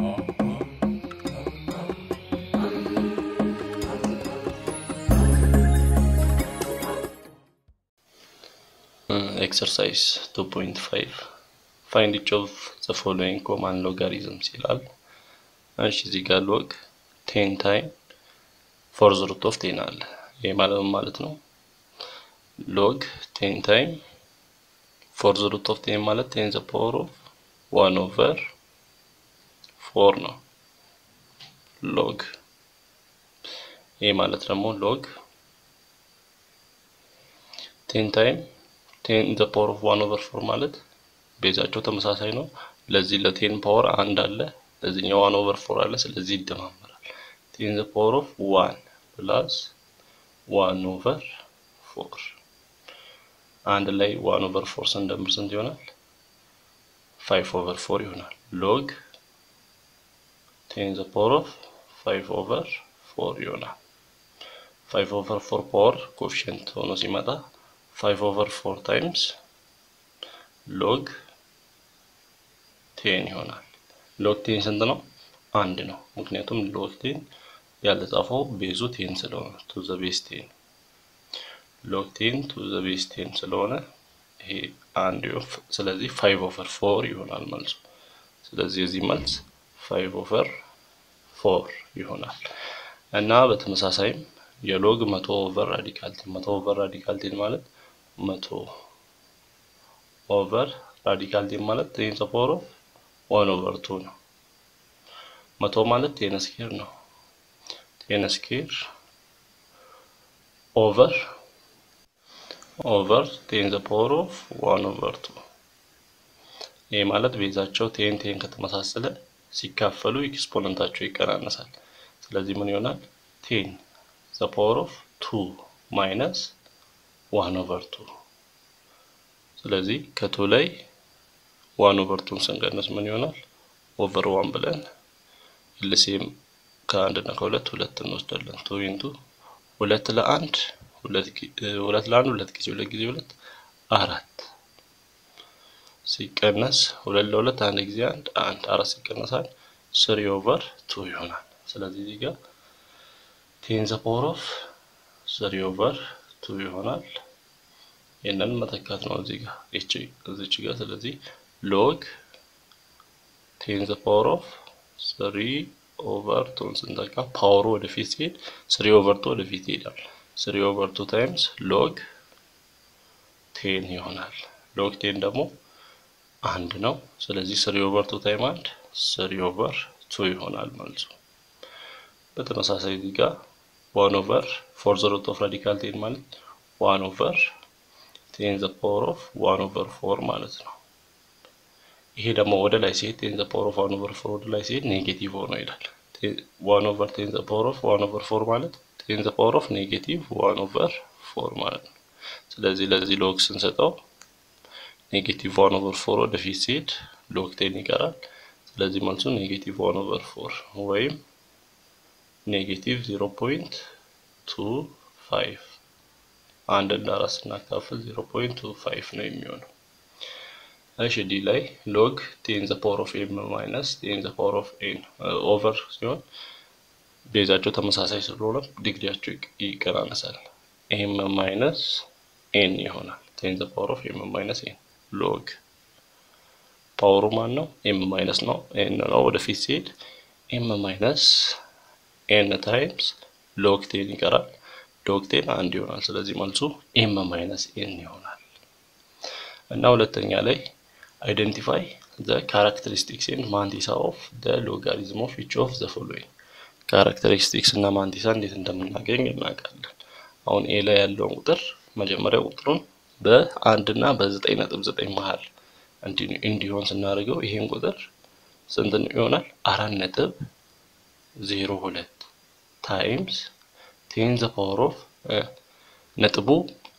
ኤክሰርሳይዝ 2.5 ፋይንድ ኢች ኦፍ ዘ ፎሎዊንግ ኮማን ሎጋሪዝምስ ይላል። እሺ እዚህ ጋር ሎግ ቴን ታይም ፎርዝ ሩት ኦፍ ቴን አለ። ይሄ ማለት ምን ማለት ነው? ሎግ ቴን ታይም ፎርዝ ሩት ኦፍ ቴን ማለት ቴን ዘ ፓወር ኦፍ ዋን ኦቨር ፎር ነው። ሎግ ይሄ ማለት ደግሞ ሎግ ቴን ታይም ቴን ዘ ፓወር ኦፍ ዋን ኦቨር ፎር ማለት ቤዛቸው ተመሳሳይ ነው። ለዚህ ለቴን ፓወር አንድ አለ፣ ለዚህኛው ዋን ኦቨር ፎር አለ። ስለዚህ ይደማመራል። ቴን ዘ ፓወር ኦፍ ዋን ፕላስ ዋን ኦቨር ፎር አንድ ላይ ዋን ኦቨር ፎር ስንደምር ስንት ይሆናል? ፋይቭ ኦቨር ፎር ይሆናል። ሎግ ቴን ዘ ፓወር ኦፍ ፋይቭ ኦቨር ፎር ይሆናል። ፋይቭ ኦቨር ፎር ፓወር ኮፊሽንት ሆኖ ሲመጣ ፋይቭ ኦቨር ፎር ታይምስ ሎግ ቴን ይሆናል። ሎግ ቴን ስንት ነው? አንድ ነው። ምክንያቱም ሎግ ቴን ያልተጻፈው ቤዙ ቴን ስለሆነ ቱ ዘ ቤዝ ቴን ሎግ ቴን ቱ ዘ ቤዝ ቴን ስለሆነ ይሄ አንድ ስለዚህ ፋይቭ ኦቨር ፎር ይሆናል መልሱ። ስለዚህ የዚህ መልስ ፋይቭ ኦቨር ፎር ይሆናል እና በተመሳሳይም የሎግ መቶ ኦቨር ራዲካል ቴን መቶ ኦቨር ራዲካል ቴን ማለት መቶ ኦቨር ራዲካል ቴን ማለት ቴን ዘ ፓወር ኦፍ ዋን ኦቨር ቱ ነው። መቶ ማለት ቴን ስኬር ነው። ቴን ስኬር ኦቨር ኦቨር ቴን ዘ ፓወር ኦፍ ዋን ኦቨር ቱ ይህ ማለት ቤዛቸው ቴን ቴን ከተመሳሰለ ሲካፈሉ ኤክስፖነንታቸው ይቀናነሳል። ስለዚህ ምን ይሆናል? ቴን ዘ ፓወር ኦፍ ቱ ማይነስ ዋን ኦቨር ቱ ስለዚህ ከቱ ላይ ዋን ኦቨር ቱን ስንቀንስ ምን ይሆናል? ኦቨር ዋን ብለን ልሴም ከአንድ እና ከሁለት ሁለት እንወስዳለን። ቱ ኢንቱ ሁለት ለአንድ ሁለት ለአንድ ሁለት ጊዜ ሁለት ጊዜ ሁለት አራት ሲቀነስ ሁለት ለሁለት አንድ ጊዜ አንድ አንድ አራት ሲቀነስ አንድ ስሪ ኦቨር ቱ ይሆናል። ስለዚህ እዚህ ጋር ቴን ዘ ፓወር ኦፍ ስሪ ኦቨር ቱ ይሆናል። ይህንን መተካት ነው እዚህ ጋር እቺ እዚች ጋር ስለዚህ ሎግ ቴን ዘ ፓወር ኦፍ ስሪ ኦቨር ቱን ስንተካ ፓወሩ ወደፊት ሲሄድ ስሪ ኦቨር ቱ ወደፊት ይሄዳል። ስሪ ኦቨር ቱ ታይምስ ሎግ ቴን ይሆናል። ሎግ ቴን ደግሞ አንድ ነው። ስለዚህ ስሪ ኦቨር ቱ ታይም አንድ ስሪ ኦቨር ቱ ይሆናል መልሱ። በተመሳሳይ እዚህ ጋር ዋን ኦቨር ፎር ዘ ሩት ኦፍ ራዲካል ቴን ማለት ዋን ኦቨር ቴን ዘ ፓወር ኦፍ ዋን ኦቨር ፎር ማለት ነው። ይሄ ደግሞ ወደ ላይ ሲሄድ ቴን ዘ ፓወር ኦፍ ዋን ኦቨር ፎር ወደ ላይ ሲሄድ ኔጌቲቭ ሆኖ ይላል። ዋን ኦቨር ቴን ዘ ፓወር ኦፍ ዋን ኦቨር ፎር ማለት ቴን ዘ ፓወር ኦፍ ኔጌቲቭ ዋን ኦቨር ፎር ማለት ነው። ስለዚህ ለዚህ ሎግ ስንሰጠው ኔጌቲቭ ዋን ኦቨር ፎር ወደፊት ሲሄድ ሎግ ቴን ይቀራል። ስለዚህ መልሱ ኔጌቲቭ ዋን ኦቨር ፎር ወይም ኔጌቲቭ ዜሮ ፖይንት ቱ ፋይቭ አንድ እና አራት ስናካፍል ዜሮ ፖይንት ቱ ፋይቭ ነው የሚሆነው። እሺ ዲ ላይ ሎግ ቴን ዘ ፓወር ኦፍ ኤም ማይነስ ቴን ዘ ፓወር ኦፍ ኤን ኦቨር ሲሆን ቤዛቸው ተመሳሳይ ስለሆነ ዲግሪያቸው ይቀናነሳል። ኤም ማይነስ ኤን ይሆናል። ቴን ዘ ፓወር ኦፍ ኤም ማይነስ ኤን ሎግ ፓወሩ ማን ነው? ኤም ማይነስ ነው ኤን ነው። ወደፊት ሲሄድ ኤም ማይነስ ኤን ታይምስ ሎግ ቴን ይቀራል። ሎግ ቴን አንድ ይሆናል። ስለዚህ መልሱ ኤም ማይነስ ኤን ይሆናል። እና ሁለተኛ ላይ አይደንቲፋይ ዘ ካራክተሪስቲክስ ኤንድ ማንቲሳ ኦፍ ዘ ሎጋሪዝም ኦፍ ኢች ኦፍ ዘ ፎሎዊንግ ካራክተሪስቲክስ እና ማንቲሳ እንዴት እንደምናገኝ እናውቃለን። አሁን ኤ ላይ ያለውን ቁጥር መጀመሪያ ቁጥሩን በአንድ እና በዘጠኝ ነጥብ ዘጠኝ መሀል እንዲሆን ስናደርገው ይሄን ቁጥር ስንት ይሆናል? አራት ነጥብ ዜሮ ሁለት ታይምስ ቴን ዘ ፓወር ኦፍ ነጥቡ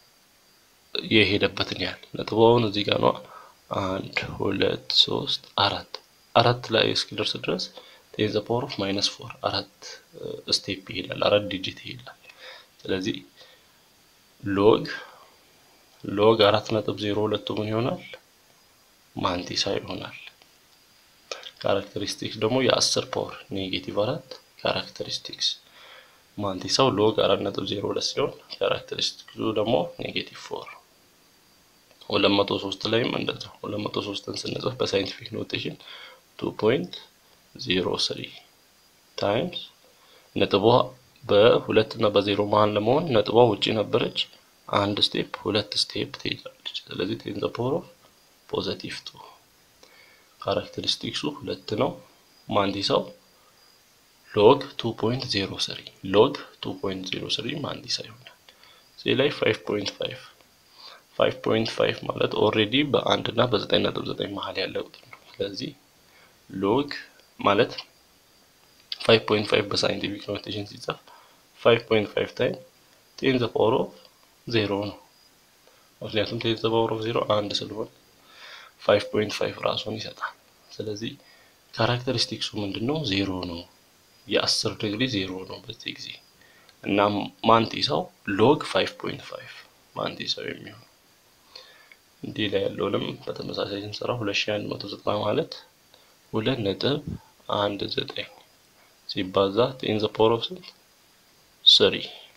የሄደበትን ያህል ነጥቡ አሁን እዚህ ጋር ነው። አንድ ሁለት ሶስት አራት አራት ላይ እስኪደርስ ድረስ ቴን ዘ ፓወር ኦፍ ማይነስ ፎር አራት ስቴፕ ይሄዳል፣ አራት ዲጂት ይሄዳል። ስለዚህ ሎግ ሎግ አራት ነጥብ ዜሮ ሁለቱ ምን ይሆናል? ማንቲሳ ይሆናል። ካራክተሪስቲክስ ደግሞ የአስር ፓወር ኔጌቲቭ አራት ካራክተሪስቲክስ ማንቲሳው ሎግ አራት ነጥብ ዜሮ ሁለት ሲሆን ካራክተሪስቲክሱ ደግሞ ኔጌቲቭ ፎር ሁለት መቶ ሶስት ላይም እንደዛው ሁለት መቶ ሶስትን ስንጽፍ በሳይንቲፊክ ኖቴሽን ቱ ፖይንት ዜሮ ስሪ ታይምስ ነጥቧ በሁለት እና በዜሮ መሀል ለመሆን ነጥቧ ውጪ ነበረች። አንድ ስቴፕ ሁለት ስቴፕ ትሄዳለች። ስለዚህ ቴን ዘ ፓወር ኦፍ ፖዘቲቭ ቱ ካራክተሪስቲክሱ ሁለት ነው። ማንዲሳው ሎግ 2.03 ሎግ 2.03 ማንዲሳ ይሆናል። እዚህ ላይ 5.5 5.5 ማለት ኦልሬዲ በአንድ እና በዘጠኝ ነጥብ ዘጠኝ መሀል ያለ ቁጥር ነው። ስለዚህ ሎግ ማለት 5.5 በሳይንቲፊክ ኖቴሽን ሲጻፍ 5.5 ታይም ቴን ዘ ፓወር ኦፍ ዜሮ ነው። ምክንያቱም ቴን ዘ ፓወር ኦፍ ዜሮ አንድ ስለሆነ 5.5 ራሱን ይሰጣል። ስለዚህ ካራክተሪስቲክሱ ምንድን ነው? ዜሮ ነው። የአስር ዲግሪ ዜሮ ነው በዚህ ጊዜ እና ማንቲሳው ሎግ 5.5 ማንቲሳው የሚሆን እንዲህ ላይ ያለውንም በተመሳሳይ ስንሰራ 2190 ማለት ሁለት ነጥብ አንድ ዘጠኝ ሲባዛ ቴን ዘ ፓወር ኦፍ ስንት ስሪ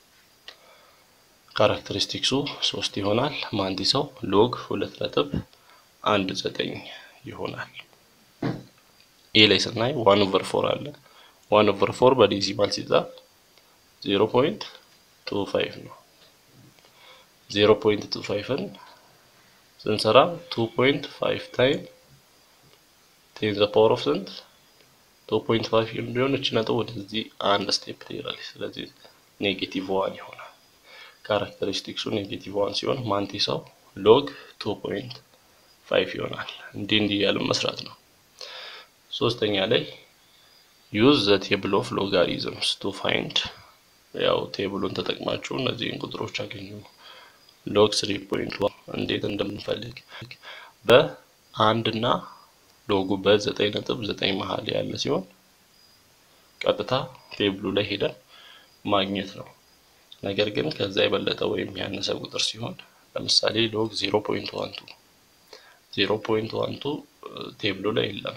ካራክተሪስቲክሱ ሶስት ይሆናል። ማንቲሳው ሎግ ሁለት ነጥብ አንድ ዘጠኝ ይሆናል። ኤ ላይ ስናይ ዋን ኦቨር ፎር አለ። ዋን ኦቨር ፎር በዴሲማል ሲጻፍ ዜሮ ፖይንት ቱ ፋይቭ ነው። ዜሮ ፖይንት ቱ ፋይቭን ስንሰራ ቱ ፖይንት ፋይቭ ታይም ቴን ዘ ፓወር ኦፍ ስንት ቱ ፖይንት ፋይቭ ቢሆን እች ነጥብ ወደዚህ አንድ ስቴፕ ትሄዳለች። ስለዚህ ኔጌቲቭ ዋን ይሆናል። ካራክተሪስቲክሱ ኔጌቲቭ ዋን ሲሆን ማንቲሳው ሎግ ቱ ፖይንት ፋይቭ ይሆናል። እንዲህ እንዲህ እያልን መስራት ነው። ሶስተኛ ላይ ዩዝ ዘ ቴብል ኦፍ ሎጋሪዝምስ ቱ ፋይንድ ያው ቴብሉን ተጠቅማችሁ እነዚህን ቁጥሮች አገኙ። ሎግ ስሪ ፖይንት ዋን እንዴት እንደምንፈልግ በአንድ እና ሎጉ በዘጠኝ ነጥብ ዘጠኝ መሀል ያለ ሲሆን ቀጥታ ቴብሉ ላይ ሄደን ማግኘት ነው። ነገር ግን ከዛ የበለጠ ወይም ያነሰ ቁጥር ሲሆን ለምሳሌ ሎግ ዜሮ ፖይንት ዋን ቱ ዜሮ ፖይንት ዋን ቱ ቴብሉ ላይ የለም።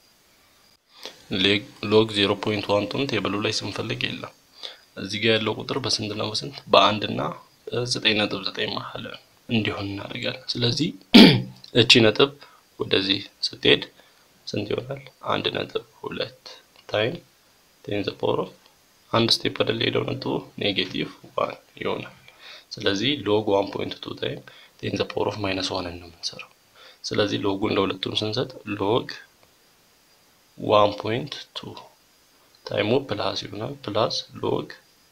ሎግ ዜሮ ፖይንት ዋን ቱን ቴብሉ ላይ ስንፈልግ የለም። እዚህ ጋር ያለው ቁጥር በስንት ነው? በስንት በአንድ እና በዘጠኝ ነጥብ ዘጠኝ መሀል እንዲሆን እናደርጋለን። ስለዚህ እቺ ነጥብ ወደዚህ ስትሄድ ስንት ይሆናል? አንድ ነጥብ ሁለት ታይም ቴን ዘ ፓወር ኦፍ አንድ ስቴፕ ወደላይ ሄደው ነጥቡ ኔጌቲቭ ዋን ይሆናል። ስለዚህ ሎግ ዋን ፖይንት ቱ ታይም ቴን ዘ ፓወር ኦፍ ማይነስ ዋንን ነው የምንሰራው። ስለዚህ ሎጉን ለሁለቱም ስንሰጥ ሎግ ዋን ፖይንት ቱ ታይሙ ፕላስ ይሆናል ፕላስ ሎግ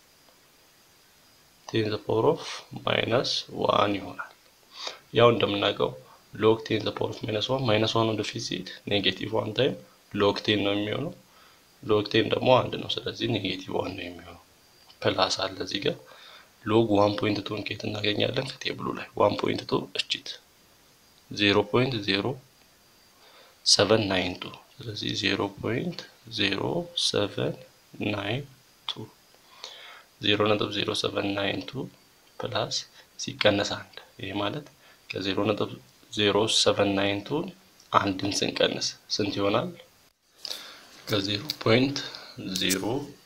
ቴን ዘ ፓወር ኦፍ ማይነስ ዋን ይሆናል። ያው እንደምናውቀው ሎግ ቴን ዘ ፓወር ኦፍ ማይነስ ዋን ማይነስ ዋን ወደፊት ሲሄድ ኔጌቲቭ ዋን ታይም ሎግ ቴን ነው የሚሆነው። ሎግ ቴን ደግሞ አንድ ነው። ስለዚህ ኔጌቲቭ ዋን ነው የሚሆነው። ፕላስ አለ እዚህ ጋር ሎግ ዋን ፖይንት ቱን ከየት እናገኛለን? ከቴብሉ ላይ ዋን ፖይንት ቱ እችት ዜሮ ፖይንት ዜሮ ሰቨን ናይን ቱ ስለዚህ ዜሮ ፖይንት ዜሮ ሰቨን ናይን ቱ ዜሮ ነጥብ ዜሮ ሰቨን ናይን ቱ ፕላስ ሲቀነስ አንድ ይሄ ማለት ከዜሮ ነጥብ ዜሮ ሰቨን ናይን ቱን አንድን ስንቀንስ ስንት ይሆናል? ከዜሮ ፖይንት ዜሮ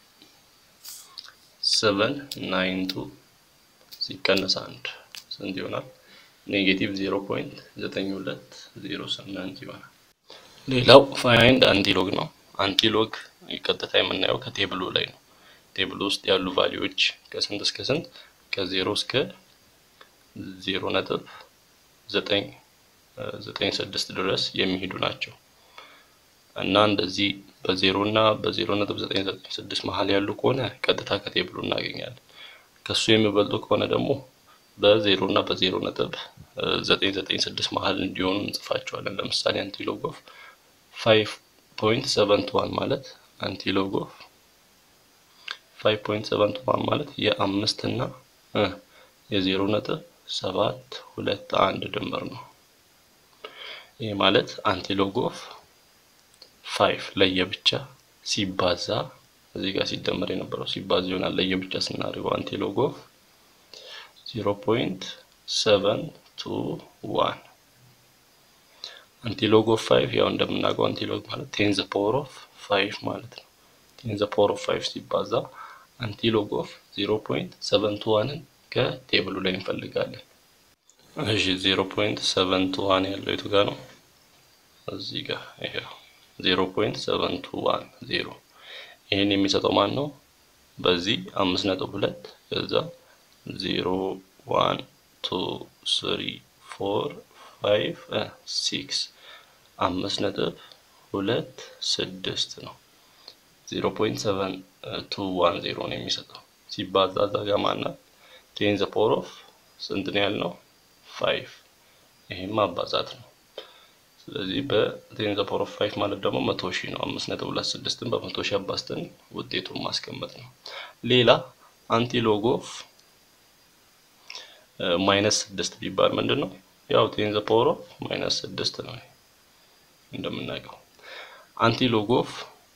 ሰቨን ናይን ቱ ሲቀነስ አንድ ስንት ይሆናል? ኔጌቲቭ ዜሮ ፖይንት ዘጠኝ ሁለት ዜሮ ስምንት ይሆናል። ሌላው ፋይንድ አንቲሎግ ነው። አንቲሎግ ቀጥታ የምናየው ከቴብሉ ላይ ነው። ቴብሉ ውስጥ ያሉ ቫሊዎች ከስንት እስከ ስንት ከዜሮ እስከ ዜሮ ነጥብ ዘጠኝ ዘጠኝ ስድስት ድረስ የሚሄዱ ናቸው እና እንደዚህ በዜሮ እና በዜሮ ነጥብ ዘጠኝ ዘጠኝ ስድስት መሀል ያሉ ከሆነ ቀጥታ ከቴብሉ እናገኛለን። ከሱ የሚበልጡ ከሆነ ደግሞ በዜሮ እና በዜሮ ነጥብ ዘጠኝ ዘጠኝ ስድስት መሀል እንዲሆኑ እንጽፋቸዋለን። ለምሳሌ አንቲሎግ ኦፍ ፋይቭ ፖይንት ሰቨንት ዋን ማለት አንቲሎግ ኦፍ ፋይቭ ፖይንት ሰቨንት ዋን ማለት የአምስት እና የዜሮ ነጥብ ሰባት ሁለት አንድ ድምር ነው። ይህ ማለት አንቲሎግ ኦፍ ፋይቭ ለየብቻ ሲባዛ እዚህ ጋር ሲደመር የነበረው ሲባዛ ይሆናል። ለየብቻ ስናደርገው አንቲሎግ ኦፍ ዜሮ ፖይንት ሰቨን ቱ ዋን አንቲሎግ ኦፍ ፋይቭ ያው እንደምናውቀው አንቲሎግ ማለት ቴን ዘ ፓወር ኦፍ ፋይቭ ማለት ነው። ቴን ዘ ፓወር ኦፍ ፋይቭ ሲባዛ አንቲሎግ ኦፍ ዜሮ ፖይንት ሰቨን ቱ ዋንን ከቴብሉ ላይ እንፈልጋለን። እሺ ዜሮ ፖይንት ሰቨን ቱ ዋን ያለው የቱ ጋር ነው? እዚህ ጋር ይሄው ዜሮ ፖይንት ሰቨን ቱ ዋን ዜሮ ይህን የሚሰጠው ማን ነው? በዚህ አምስት ነጥብ ሁለት ከዛ ዜሮ ዋን ቱ ስሪ ፎር ፋይቭ ሲክስ አምስት ነጥብ ሁለት ስድስት ነው። ዜሮ ፖይንት ሰቨን ቱ ዋን ዜሮ ነው የሚሰጠው ሲባዛ እዛ ጋ ማናት ቴን ዘ ፓወር ኦፍ ስንት ነው ያልነው? ፋይቭ ይሄም ማባዛት ነው። ስለዚህ በቴን ዘ ፓወር ኦፍ ፋይቭ ማለት ደግሞ መቶ ሺህ ነው። አምስት ነጥብ ሁለት ስድስትን በመቶ ሺህ አባዝተን ውጤቱን ማስቀመጥ ነው። ሌላ አንቲሎግ ኦፍ ማይነስ ስድስት ቢባል ምንድን ነው? ያው ቴን ዘ ፓወር ኦፍ ማይነስ ስድስት ነው እንደምናውቀው። አንቲሎግ ኦፍ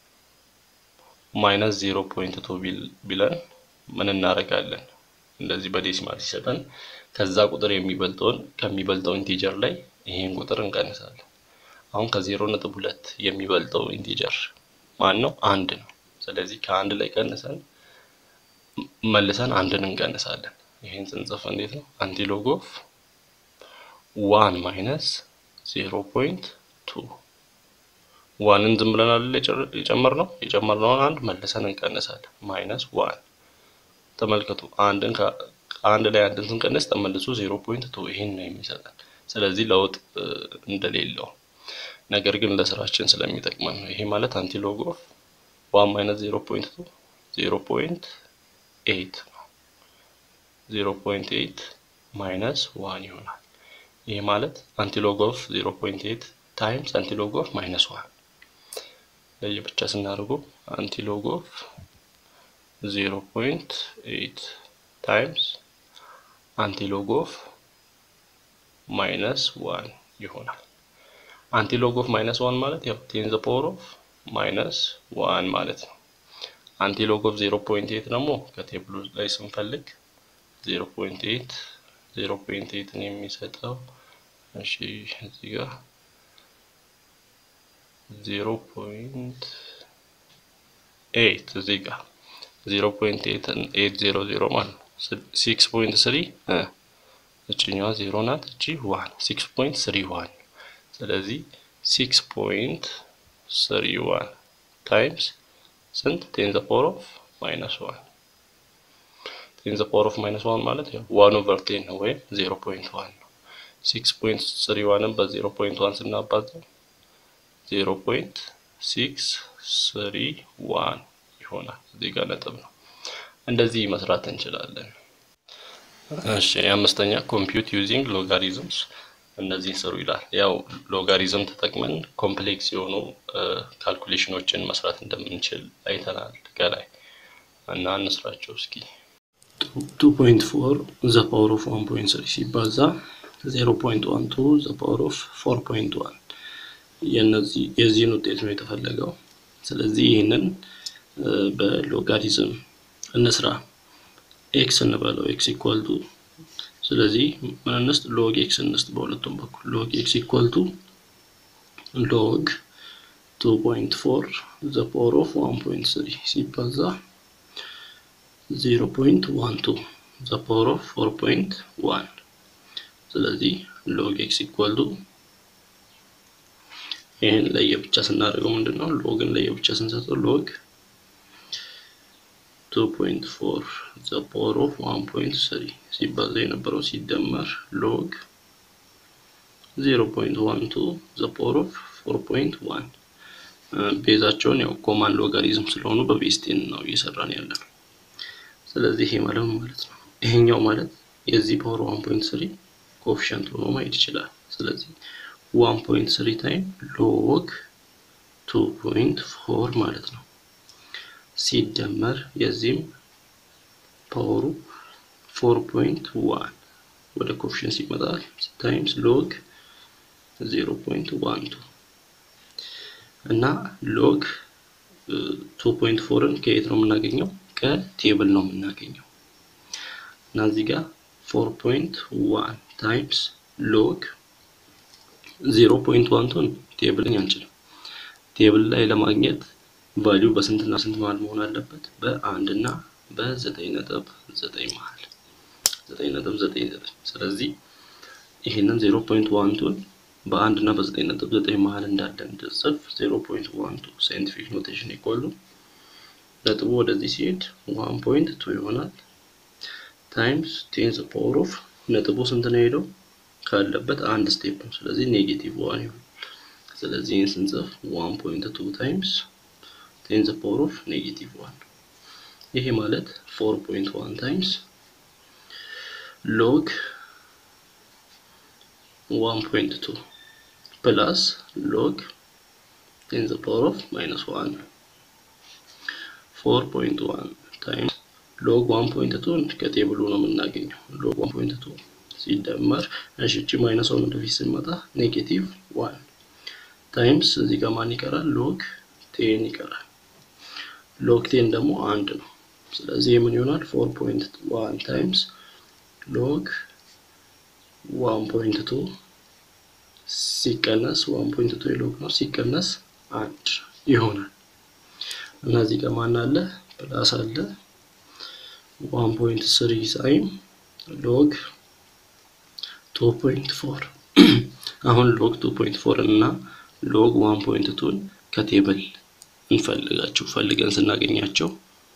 ማይነስ ዜሮ ፖይንት ቱ ቢለን ምን እናደርጋለን? እንደዚህ በዴሲማል ሲሰጠን ከዛ ቁጥር የሚበልጠውን ከሚበልጠው ኢንቲጀር ላይ ይሄን ቁጥር እንቀንሳለን። አሁን ከዜሮ ነጥብ ሁለት የሚበልጠው ኢንቲጀር ማን ነው? አንድ ነው። ስለዚህ ከአንድ ላይ ቀንሰን መልሰን አንድን እንቀንሳለን። ይሄን ስንጽፍ እንዴት ነው? አንቲሎግ ኦፍ ዋን ማይነስ ዜሮ ፖይንት ቱ ዋንን ዝም ብለን አይደል የጨመርነው የጨመርነውን አንድ መልሰን እንቀንሳለን። ማይነስ ዋን ተመልከቱ። አንድን ከአንድ ላይ አንድን ስንቀንስ ተመልሶ ዜሮ ፖይንት ቱ ይሄን ነው የሚሰጠን። ስለዚህ ለውጥ እንደሌለው ነገር ግን ለስራችን ስለሚጠቅመን ነው። ይሄ ማለት አንቲሎግ ኦፍ ዋን ማይነስ ዜሮ ፖይንት ቱ ዜሮ ፖይንት ኤይት ነው። ዜሮ ፖይንት ኤይት ማይነስ ዋን ይሆናል። ይሄ ማለት አንቲሎግ ኦፍ ዜሮ ፖይንት ኤይት ታይምስ አንቲሎግ ኦፍ ማይነስ ዋን ለየብቻ ስናደርጉ አንቲሎግ ኦፍ ዜሮ ፖይንት ኤይት ታይምስ አንቲሎግ ኦፍ ማይነስ ዋን ይሆናል። አንቲሎግ ኦፍ ማይነስ ዋን ማለት ያው ቴን ዘ ፓወር ኦፍ ማይነስ ዋን ማለት ነው። አንቲሎግ ኦፍ ዜሮ ፖይንት ኤይት ደግሞ ከቴብሉ ላይ ስንፈልግ ዜሮ ፖይንት ኤይት ዜሮ ፖይንት ኤይትን የሚሰጠው እሺ እዚህ ጋር ዜሮ ፖይንት ኤይት እዚህ ጋር ዜሮ ፖይንት ኤይት ዜሮ ዜሮ ማለት ነው። ሲክስ ፖይንት ስሪ እችኛዋ ዜሮ ናት። እቺ ዋን ሲክስ ፖይንት ስሪ ዋን ስለዚህ ሲክስ ፖይንት ስሪ ዋን ታይምስ ስንት ቴን ዘ ፓወር ኦፍ ማይነስ ዋን ቴን ዘ ፓወር ኦፍ ማይነስ ዋን ማለት ያው ዋን ኦቨር ቴን ነው ወይም ዜሮ ፖይንት ዋን ነው። ሲክስ ፖይንት ስሪ ዋንን በዜሮ ፖይንት ዋን ስናባዛው ዜሮ ፖይንት ሲክስ ስሪ ዋን ይሆናል። እዚህ ጋር ነጥብ ነው። እንደዚህ መስራት እንችላለን። እሺ የአምስተኛ ኮምፒውት ዩዚንግ ሎጋሪዝምስ እነዚህን ስሩ ይላል። ያው ሎጋሪዝም ተጠቅመን ኮምፕሌክስ የሆኑ ካልኩሌሽኖችን መስራት እንደምንችል አይተናል ከላይ እና እንስራቸው እስኪ። ቱ ፖይንት ፎር ዘ ፓወር ኦፍ ዋን ፖይንት ስሪ ሲባዛ ዜሮ ፖይንት ዋን ቱ ዘ ፓወር ኦፍ ፎር ፖይንት ዋን የዚህን ውጤት ነው የተፈለገው። ስለዚህ ይህንን በሎጋሪዝም እንስራ። ኤክስ እንበለው ኤክስ ኢኳል ቱ ስለዚህ ምን እንስጥ? ሎግ ኤክስ እንስጥ በሁለቱም በኩል ሎግ ኤክስ ኢኳል ቱ ሎግ ቱ ፖይንት ፎር ዘ ፓወር ኦፍ ዋን ፖይንት ስሪ ሲባዛ ዜሮ ፖይንት ዋን ቱ ዘ ፓወር ኦፍ ፎር ፖይንት ዋን ስለዚህ ሎግ ኤክስ ኢኳል ቱ ይህን ለየብቻ ስናደርገው ምንድን ነው? ሎግን ለየብቻ ስንሰጠው ሎግ ቱ ፖይንት ፎር ዘ ፓወር ኦፍ ዋን ፖይንት ስሪ ሲባዛ የነበረው ሲደመር ሎግ ዜሮ ፖይንት ዋን ቱ ዘ ፓወር ኦፍ ፎር ፖይንት ዋን ቤዛቸውን ያው ኮማን ሎጋሪዝም ስለሆኑ በቤስቴን ነው እየሰራን ያለ ነው። ስለዚህ ይሄ ማለት ማለት ነው ይሄኛው ማለት የዚህ ፓወር ዋን ፖይንት ስሪ ኮፊሸንት ሆኖ ማየት ይችላል። ስለዚህ ዋን ፖይንት ስሪ ታይም ሎግ ቱ ፖይንት ፎር ማለት ነው ሲደመር የዚህም ፓወሩ ፎር ፖይንት ዋን ወደ ኮፊሽንስ ይመጣል ታይምስ ሎግ ዜሮ ፖይንት ዋን ቱ እና ሎግ ቱ ፖይንት ፎርን ከየት ነው የምናገኘው? ከቴብል ነው የምናገኘው እና እዚህ ጋር ፎር ፖይንት ዋን ታይምስ ሎግ ዜሮ ፖይንት ዋንቱን ቴብል አንችልም። ቴብል ላይ ለማግኘት ቫሊዩ በስንትና ስንት መሀል መሆን አለበት? በአንድ እና በዘጠኝ ነጥብ ዘጠኝ መሀል ዘጠኝ ነጥብ ዘጠኝ ዘጠኝ ስለዚህ ይህንን ዜሮ ፖይንት ዋንቱን በአንድ እና በዘጠኝ ነጥብ ዘጠኝ መሀል እንዳለ እንድጽፍ ዜሮ ፖይንት ዋን ቱ ሳይንቲፊክ ኖቴሽን ይቆሉ ነጥቡ ወደዚህ ሲሄድ ዋን ፖይንት ቱ ይሆናል ታይምስ ቴን ዘ ፓወር ኦፍ ነጥቡ ስንት ነው ሄደው ካለበት አንድ ስቴፕ ነው። ስለዚህ ኔጌቲቭ ዋን ይሆናል። ስለዚህ ይህን ስንጽፍ ዋን ፖይንት ቱ ታይምስ ቴን ዘ ፓወር ኦፍ ኔጌቲቭ ዋን ይሄ ማለት ፎር ፖይንት ዋን ታይምስ ሎግ ዋን ፖይንት ቱ ፕላስ ሎግ ቴን ዘ ፓወር ኦፍ ማይነስ ዋን ፎር ፖይንት ዋን ታይምስ ሎግ ዋን ፖይንት ቱን ከቴብሉ ነው የምናገኘው። ሎግ ዋን ፖይንት ቱ ሲደመር እሺ፣ እቺ ማይነስ ዋን ወደፊት ስንመጣ ኔጌቲቭ ዋን ታይምስ እዚህ ጋር ማን ይቀራል? ሎግ ቴን ይቀራል። ሎግ ቴን ደግሞ አንድ ነው። ስለዚህ ምን ይሆናል? ፎር ፖይንት ዋን ታይምስ ሎግ ዋን ፖይንት ቱ ሲቀነስ ዋን ፖይንት ቱ የሎግ ነው ሲቀነስ አንድ ይሆናል እና እዚህ ጋር ማን አለ? ፕላስ አለ ዋን ፖይንት ስሪ ሳይን ሎግ ቱ ፖይንት ፎር አሁን ሎግ ቱ ፖይንት ፎር እና ሎግ ዋን ፖይንት ቱን ከቴብል እንፈልጋቸው ፈልገን ስናገኛቸው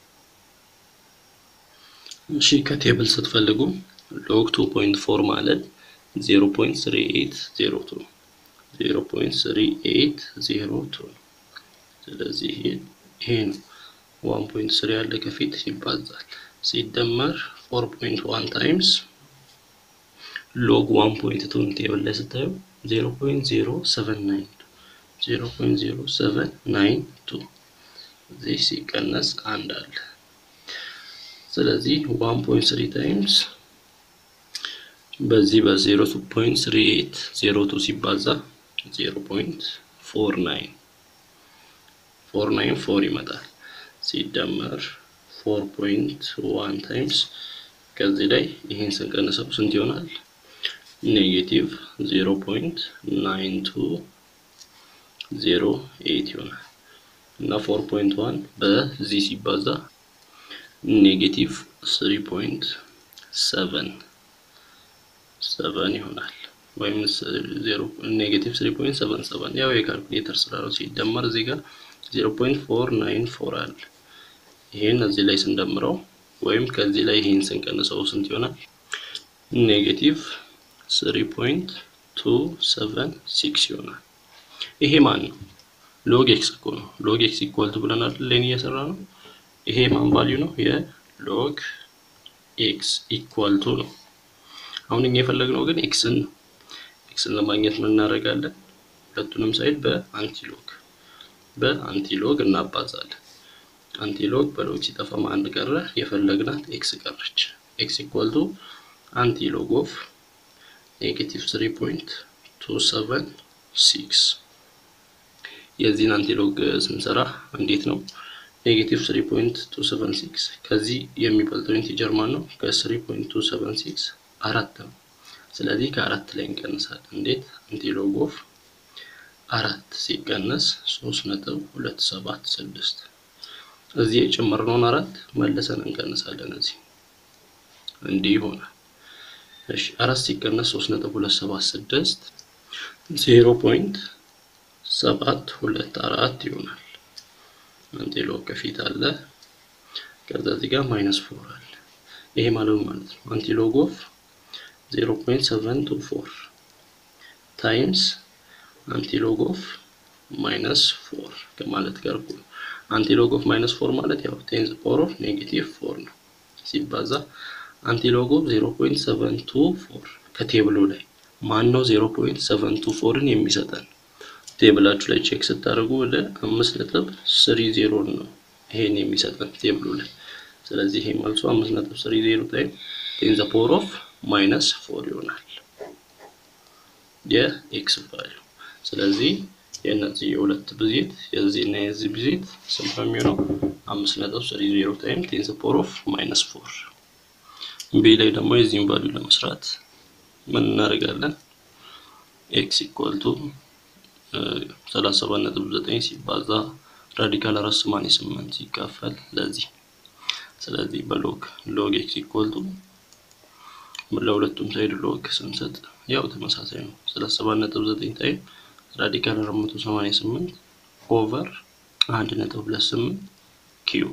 እሺ ከቴብል ስትፈልጉ ሎግ ቱ ፖይንት ፎር ማለት ዜሮ ፖይንት ስሪ ኤይት ዜሮ ቱ ዜሮ ፖይንት ስሪ ኤይት ዜሮ ቱ ስለዚህ ይሄ ነው ዋን ፖይንት ስሪ ያለ ከፊት ይባዛል ሲደመር ፎር ፖይንት ዋን ታይምስ ሎግ ዋን ፖይንት ቱን ቴብል ላይ ስታዩ ዜሮ ፖይንት ዜሮ ሰቨን ናይን ዜሮ ፖይንት ዜሮ ሰቨን ናይን ቱ እዚህ ሲቀነስ አንድ አለ። ስለዚህ ዋን ፖይንት ስሪ ታይምስ በዚህ በዜሮ ቱ ፖይንት ስሪ ኤይት ዜሮ ቱ ሲባዛ ዜሮ ፖይንት ፎር ናይን ፎር ናይን ፎር ይመጣል ሲደመር ፎር ፖይንት ዋን ታይምስ ከዚህ ላይ ይህን ስንቀንሰው ስንት ይሆናል? ኔጌቲቭ ዜሮ ፖይንት ናይን ቱ ዜሮ ኤይት ይሆናል እና ፎር ፖይንት ዋን በዚህ ሲባዛ ኔጌቲቭ ስሪ ፖይንት ሰቨን ሰቨን ይሆናል ወይም ኔጌቲቭ ስሪ ፖይንት ሰቨን ሰቨን ያው የካልኩሌተር ስራ ነው። ሲደመር እዚህ ጋር ዜሮ ፖይንት ፎር ናይን ፎር አለ። ይሄን እዚህ ላይ ስንደምረው ወይም ከዚህ ላይ ይሄን ስንቀንሰው ስንት ይሆናል? ኔጌቲቭ ስሪ ፖይንት ቱ ሰቨን ሲክስ ይሆናል። ይሄ ማን ነው? ሎግ ኤክስ እኮ ነው። ሎግ ኤክስ ኢኳል ቱ ብለናል ሌን እየሰራ ነው። ይሄ ማን ቫልዩ ነው? የሎግ ኤክስ ኢኳል ቱ ነው። አሁን እኛ የፈለግነው ግን ኤክስን ነው። ኤክስን ለማግኘት ምን እናደርጋለን? ሁለቱንም ሳይድ በአንቲሎግ በአንቲሎግ እናባዛለን። አንቲሎግ በሎግ ሲጠፋ አንድ ቀረ፣ የፈለግናት ኤክስ ቀረች። ኤክስ ኢኳል ቱ አንቲሎግ ኦፍ ኔጌቲቭ ስሪ ፖይንት ቱ ሰቨን ሲክስ የዚህን አንቲሎግ ስንሰራ እንዴት ነው? ኔጌቲቭ ስሪ ፖይንት ቱ ሰቨን ሲክስ ከዚህ የሚበልጠው ኢንቲጀር ማን ነው? ከስሪ ፖይንት ቱ ሰቨን ሲክስ አራት ነው። ስለዚህ ከአራት ላይ እንቀንሳለን። እንዴት? አንቲሎግ ኦፍ አራት ሲቀነስ ሶስት ነጥብ ሁለት ሰባት ስድስት እዚህ የጨመርነውን አራት መልሰን እንቀንሳለን። እዚህ እንዲህ ይሆናል። እሺ አራት ሲቀነስ ሶስት ነጥብ ሁለት ሰባት ስድስት ዜሮ ፖይንት ሰባት ሁለት አራት ይሆናል። አንቲሎግ ከፊት አለ። ከዛ እዚህ ጋር ማይነስ ፎር አለ። ይሄ ማለት ማለት ነው አንቲሎግ ኦፍ ዜሮ ፖይንት ሰቨን ቱ ፎር ታይምስ አንቲሎግ ኦፍ ማይነስ ፎር ከማለት ጋር እኩል አንቲሎግ ኦፍ ማይነስ ፎር ማለት ያው ቴንዝ ፓወር ኦፍ ኔጌቲቭ ፎር ነው ሲባዛ አንቲሎግ ኦፍ 0.724 ከቴብሉ ላይ ማን ነው 0.724ን የሚሰጠን? ቴብላችሁ ላይ ቼክ ስታደርጉ ወደ 5.30 ነው ይሄን የሚሰጠን ቴብሉ ላይ። ስለዚህ ይሄ መልሱ 5.30 ታይም ቴንዝ ፓወር ኦፍ ማይነስ ፎር ይሆናል የኤክስ ቫልዩ። ስለዚህ የእነዚህ የሁለት ብዜት የዚህ እና የዚህ ብዜት ስንት ነው የሚሆነው? 5.30 ታይም ቴንዝ ፓወር ኦፍ ማይነስ ፎር ቢ ላይ ደግሞ የዚህን ቫልዩ ለመስራት ምን እናደርጋለን? ኤክስ ኢኳል ቱ ሰላሳ ሰባት ነጥብ ዘጠኝ ሲባዛ ራዲካል አራት ሰማንያ ስምንት ሲካፈል ለዚህ ስለዚህ በሎግ ሎግ ኤክስ ኢኳል ቱ ለሁለቱም ሳይድ ሎግ ስንሰጥ ያው ተመሳሳይ ነው። ሰላሳ ሰባት ነጥብ ዘጠኝ ታይም ራዲካል አራት መቶ ሰማንያ ስምንት ኦቨር አንድ ነጥብ ሁለት ስምንት ኪዩብ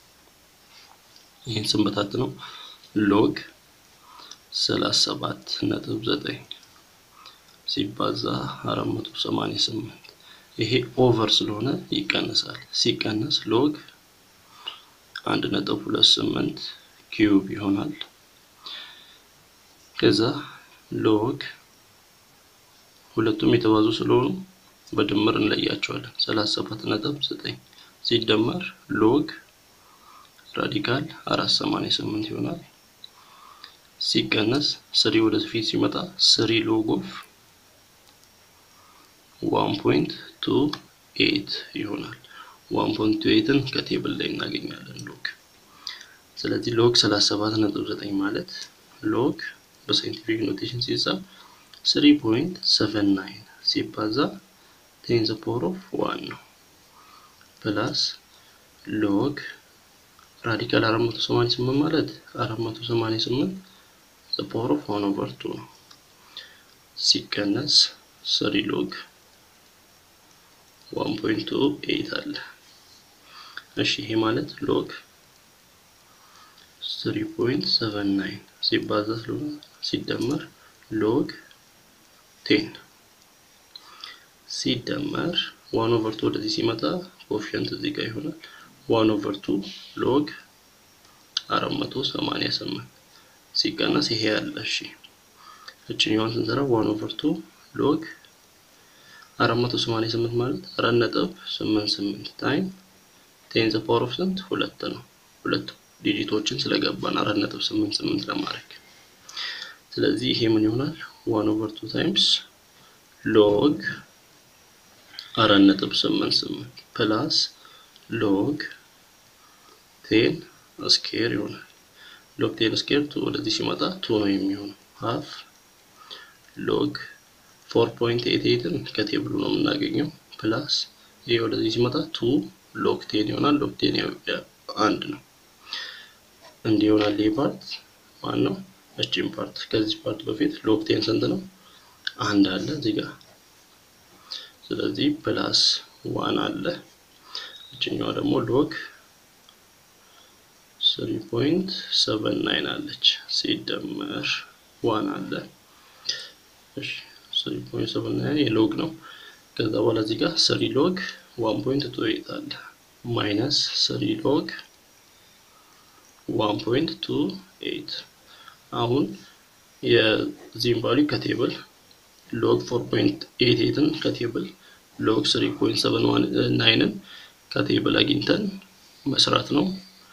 ይህን ስንበታት ነው ሎግ ሰላሳ ሰባት ነጥብ ዘጠኝ ሲባዛ አራት መቶ ሰማንያ ስምንት ይሄ ኦቨር ስለሆነ ይቀነሳል። ሲቀነስ ሎግ አንድ ነጥብ ሁለት ስምንት ኪዩብ ይሆናል። ከዛ ሎግ ሁለቱም የተባዙ ስለሆኑ በድምር እንለያቸዋለን። ሰላሳ ሰባት ነጥብ ዘጠኝ ሲደመር ሎግ ራዲካል አራት ሰማንያ ስምንት ይሆናል። ሲቀነስ ስሪ ወደ ፊት ሲመጣ ስሪ ሎግ ኦፍ ዋን ፖይንት ቱ ኤት ይሆናል። ዋን ፖይንት ቱ ኤትን ከቴብል ላይ እናገኛለን ሎግ። ስለዚህ ሎግ ሰላሳ ሰባት ነጥብ ዘጠኝ ማለት ሎግ በሳይንቲፊክ ኖቴሽን ሲጻፍ ስሪ ፖይንት ሰቨን ናይን ሲባዛ ቴን ዘ ፓወር ኦፍ ዋን ነው ፕላስ ሎግ ራዲካል አራት መቶ ሰማንያ ስምንት ማለት አራት መቶ ሰማንያ ስምንት ዘ ፓወር ኦፍ ዋን ኦቨር ቱ ነው ሲቀነስ ስሪ ሎግ ዋን ፖይንት ቱ ኤይት አለ። እሺ ይሄ ማለት ሎግ ስሪ ፖይንት ሰቨን ናይን ሲባዛ ስለሆነ ሲደመር ሎግ ቴን ሲደመር ዋን ኦቨር ቱ ወደዚህ ሲመጣ ኮፊሸንት እዚህ ጋር ይሆናል። ዋን ኦቨር ቱ ሎግ አራት መቶ ሰማንያ ስምንት ሲቀነስ ይሄ ያለ እሺ እችኛዋን ስንሰራ ዋን ኦቨር ቱ ሎግ አራት መቶ ሰማንያ ስምንት ማለት አራት ነጥብ ስምንት ስምንት ታይም ቴን ዘ ፓወር ኦፍ ስንት ሁለት ነው። ሁለት ዲጂቶችን ስለገባን አራት ነጥብ ስምንት ስምንት ለማድረግ ስለዚህ ይሄ ምን ይሆናል? ዋን ኦቨር ቱ ታይምስ ሎግ አራት ነጥብ ስምንት ስምንት ፕላስ ሎግ ቴን ስኬር ይሆናል። ሎግ ቴን ስኬር ቱ ወደዚህ ሲመጣ ቱ ነው የሚሆነው ሀፍ ሎግ ፎር ፖይንት ኤት ኤትን ከቴብሉ ነው የምናገኘው ፕላስ ይሄ ወደዚህ ሲመጣ ቱ ሎግ ቴን ይሆናል። ሎግ ቴን አንድ ነው እንዲህ ይሆናል። ይህ ፓርት ማን ነው? እቺን ፓርት ከዚህ ፓርት በፊት ሎግ ቴን ስንት ነው? አንድ አለ እዚህ ጋር ስለዚህ ፕላስ ዋን አለ። እችኛዋ ደግሞ ሎግ ስሪ ፖይንት ሰቨን ናይን አለች ሲደመር ዋን አለ። እሺ ስሪ ፖይንት ሰቨን ናይን የሎግ ነው። ከዛ በኋላ እዚህ ጋር ስሪ ሎግ ዋን ፖይንት ቱ ኤይት አለ ማይነስ ስሪ ሎግ ዋን ፖይንት ቱ ኤይት አሁን የዚህም ቫልዩ ከቴብል ሎግ ፎር ፖይንት ኤይት ኤይትን ከቴብል ሎግ ስሪ ፖይንት ሰቨን ናይንን ከቴብል አግኝተን መስራት ነው።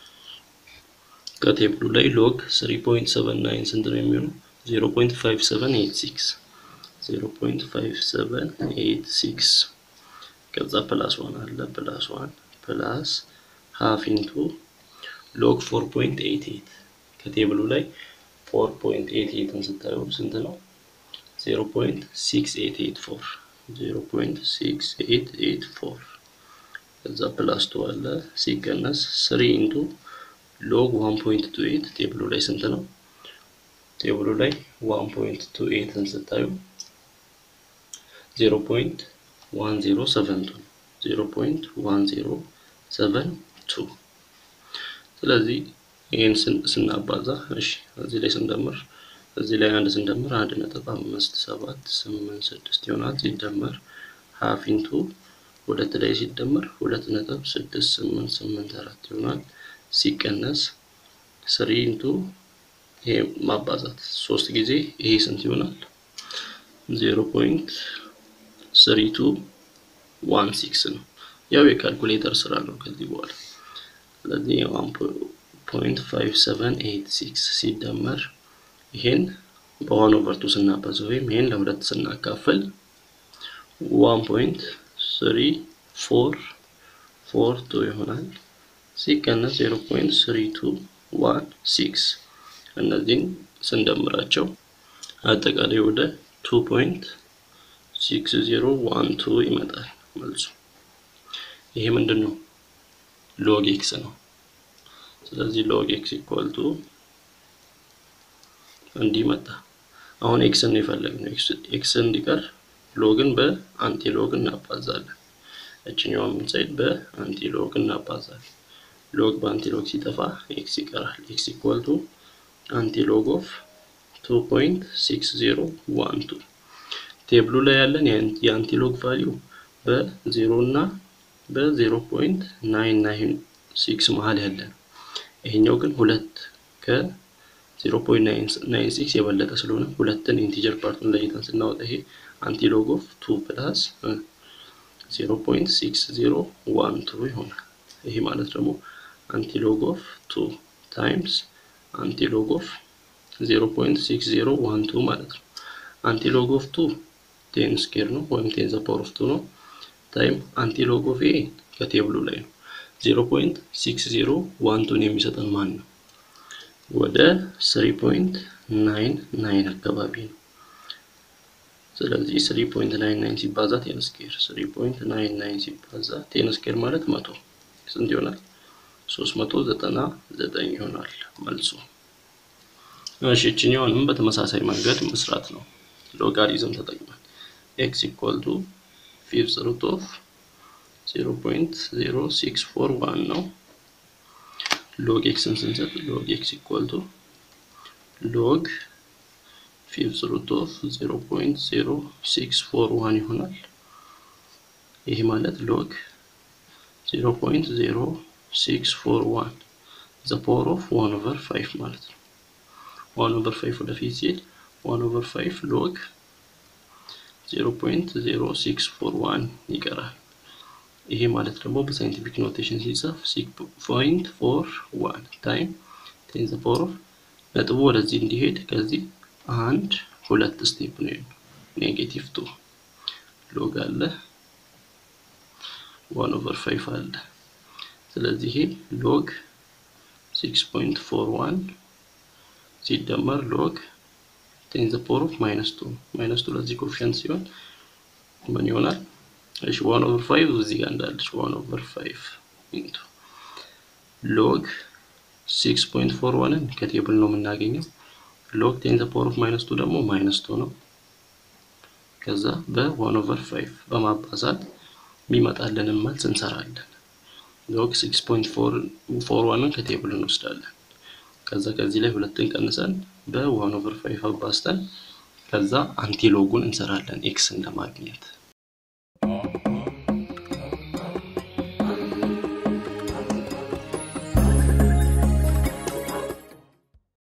ከቴብሉ ላይ ሎግ ስሪ ፖይንት ሰቨን ናይን ስንት ነው የሚሆነው? ዜሮ ፖይንት ፋይቭ ሰቨን ኤይት ሲክስ ዜሮ ፖይንት ፋይቭ ሰቨን ኤይት ሲክስ ከዛ ፕላስ ዋን አለ ፕላስ ዋን ፕላስ ሀፍ ኢንቱ ሎግ ፎር ፖይንት ኤይት ኤይት ከቴብሉ ላይ ፎር ፖይንት ኤይት ኤይትን ስታዩ ስንት ነው? ዜሮ ፖይንት ሲክስ ኤይት ኤይት ፎር ዜሮ ፖይንት ሲክስ ኤይት ኤይት ፎር ከዛ ፕላስ ቱ አለ ሲቀነስ ስሪ ኢንቱ ሎግ ዋን ፖይንት ቱ ኤይት ቴብሉ ላይ ስንት ነው? ቴብሉ ላይ ዋን ፖይንት ቱ ኤይትን ስታዩ ዜሮ ፖይንት ዋን ዜሮ ሰቨን ቱ ዜሮ ፖይንት ዋን ዜሮ ሰቨን ቱ ስለዚህ ይህን ስናባዛ እሺ እዚህ ላይ ስንደምር እዚህ ላይ አንድ ስንደምር አንድ ነጥብ አምስት ሰባት ስምንት ስድስት ይሆናል። ሲደመር ሀፍ ኢንቱ ሁለት ላይ ሲደመር ሁለት ነጥብ ስድስት ስምንት ስምንት አራት ይሆናል። ሲቀነስ ስሪ ኢንቱ ይሄ ማባዛት ሶስት ጊዜ ይሄ ስንት ይሆናል? ዜሮ ፖይንት ስሪ ቱ ዋን ሲክስ ነው። ያው የካልኩሌተር ስራ ነው ከዚህ በኋላ ስለዚህ ዋን ፖይንት ፋይቭ ሰቨን ኤይት ሲክስ ሲደመር ይሄን በዋን ኦቨር ቱ ስናባዛው ወይም ይሄን ለሁለት ስናካፍል ዋን ፖይንት ስሪ ፎር ፎር ቱ ይሆናል። ሲቀነስ ዜሮ ፖይንት ስሪ ቱ ዋን ሲክስ እነዚህን ስንደምራቸው አጠቃላይ ወደ ቱ ፖይንት ሲክስ ዜሮ ዋን ቱ ይመጣል መልሱ። ይሄ ምንድን ነው? ሎግ ኤክስ ነው። ስለዚህ ሎግ ኤክስ ኢኳል ቱ እንዲህ መጣ። አሁን ኤክስን ነው የፈለግነው። ኤክስ እንዲቀር ሎግን በአንቲ ሎግ እናባዛለን። እችኛዋን ሳይድ በአንቲ ሎግ እናባዛለን። ሎግ በአንቲ ሎግ ሲጠፋ ኤክስ ይቀራል። ኤክስ ኢኳል ቱ አንቲ ሎግ ኦፍ ቱ ፖይንት ሲክስ ዜሮ ዋን ቱ ቴብሉ ላይ ያለን የአንቲ ሎግ ቫሊዩ በዜሮ እና በዜሮ ፖይንት ናይን ናይን ሲክስ መሀል ያለ ነው። ይሄኛው ግን ሁለት ከዜሮ ፖይንት ናይን ሲክስ የበለጠ ስለሆነ ሁለትን ኢንቲጀር ፓርቱን ለይተን ስናወጣ ይሄ አንቲሎግ ኦፍ ቱ ፕላስ ዜሮ ፖይንት ሲክስ ዜሮ ዋን ቱ ይሆናል። ይሄ ማለት ደግሞ አንቲሎግ ኦፍ ቱ ታይምስ አንቲሎግ ኦፍ ዜሮ ፖይንት ሲክስ ዜሮ ዋን ቱ ማለት ነው። አንቲሎግ ኦፍ ቱ ቴን ስኬር ነው ወይም ቴን ዘ ፓወር ኦፍ ቱ ነው። ታይም አንቲሎግ ኦፍ ኤ ከቴብሉ ላይ ነው። ዜሮ ፖይንት ሲክስ ዜሮ ዋን ቱን የሚሰጠን ማን ነው? ወደ ስሪ ፖይንት ናይን ናይን አካባቢ ነው። ስለዚህ ስሪ ፖይንት ናይን ናይን ሲባዛ ቴን ስኬር ስሪ ፖይንት ናይን ናይን ሲባዛ ቴን ስኬር ማለት መቶ ስንት ይሆናል? ሶስት መቶ ዘጠና ዘጠኝ ይሆናል መልሱ። እሺ እችኛውንም በተመሳሳይ መንገድ መስራት ነው። ሎጋሪዝም ተጠቅመን ኤክስ ኢኳል ቱ ፊፍዝ ሩት ኦፍ 0.0641 ነው። ሎግ ኤክስን ስንሰጥ ሎግ ኤክስ ኢኳል ቱ ሎግ ፊፍዝ ሩት ኦፍ 0.0641 ይሆናል። ይህ ማለት ሎግ 0.0641 ዘ ፓወር ኦፍ 1 ኦቨር 5 ማለት ነው። 1 ኦቨር 5 ወደፊት ሲሄድ 1 ኦቨር 5 ሎግ 0.0641 ይቀራል። ይሄ ማለት ደግሞ በሳይንቲፊክ ኖቴሽን ሲጻፍ ሲክስ ፖይንት ፎር ዋን ታይም ቴን ዘ ፓወር ኦፍ ነጥቡ ወደዚህ እንዲሄድ ከዚህ አንድ ሁለት ስቴፕ ነው ኔጌቲቭ ቱ ሎግ አለ ዋን ኦቨር ፋይቭ አለ። ስለዚህ ይሄ ሎግ ሲክስ ፖይንት ፎር ዋን ሲደመር ሎግ ቴን ዘ ፓወር ኦፍ ማይነስ ቱ ማይነስ ቱ ለዚህ ኮፊሸንት ሲሆን ምን ይሆናል? እሺ ዋን ኦቨር ፋይቭ እዚህ ጋር እንዳለች ዋን ኦቨር ፋይቭ ኢንቱ ሎግ ሲክስ ፖይንት ፎር ዋንን ከቴብል ነው የምናገኘው። ሎግ ቴን ዘ ፓወር ኦፍ ማይነስ ቱ ደግሞ ማይነስ ቱ ነው። ከዛ በዋን ኦቨር ፋይቭ በማባዛት የሚመጣልንን መልስ እንሰራለን። ሎግ ሲክስ ፖይንት ፎር ዋንን ከቴብል እንወስዳለን። ከዛ ከዚህ ላይ ሁለትን ቀንሰን በዋን ኦቨር ፋይቭ አባዝተን ከዛ አንቲሎጉን እንሰራለን ኤክስን ለማግኘት